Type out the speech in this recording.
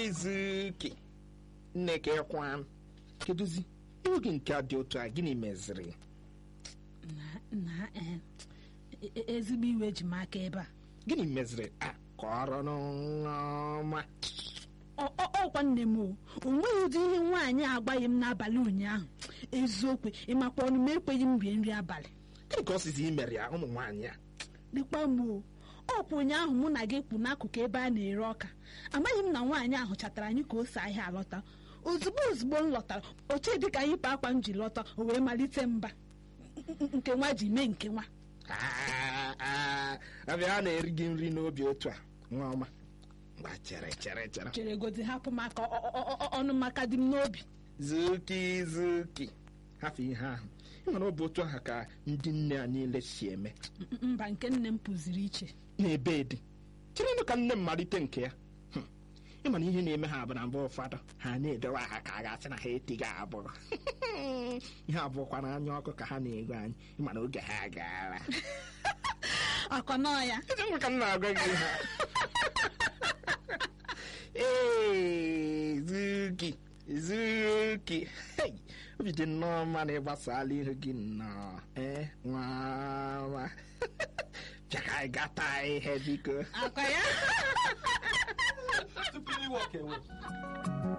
zuki nneke kwan kedụzi ihu gị nke a dị otu a gịnị meziri na eh, e- e- ezigbo iwe ji m aka ebe a gịnị meziri a kọrọ n'ọma Ọ- ọ- ọkwa nne m o o nweghị ụdị ihe nwaanyị agbaghị m n'abalị ụnyaahụ eziokwu ịmakwa ọnụ m ekweghị m rie nri abalị gịnị ka ọ sizi imere ya ụmụ nwaanyị a dịkwa m o ọkwa ụnyaahụ mụ na gị kpụ n'akụkụ ebe a na-ere ọka amaghị m na nwaanyị ahụ chatara anyị ka o si ahịa alọta ozugbo ozugbo m lọtara oche dịka yipụ akwa m ji lọta o wee malite mba N- n- nke nwa ji mee nke nwa Ah, ah, abịa a na-eri gị nri n'obi otu a nwa ọma mgba chere chere chere chere godi hapụ maka ọ- ọ- ọ- ọ- ọnụ maka dị m n'obi zuki zuki hafụ ihe ahụ ịmana ọ bụ otu ahụ ka ndị nne a niile si eme M- mba nke nne m pụziri iche na-ebe dị cherenụ ka nne m malite nke ya Hmm. ịmana ihe na-eme ha bụ na mgbe ụfọdụ ha na-edowe aha ka a ga-asị na ha etighị abụọ ihe abụọkwa na anya ọkụ ka ha na-ego anyị ịmana oge ha gaara akọnọ ya ezi nwa ka m na-agwa gị ha ee zuki zuki Hey, obi dị nnọọ mma na ịgbasala ihu gị nnọọ ee nwa bịa ka anyị gata ihe biko akọ ya tupu iwe ọka ewe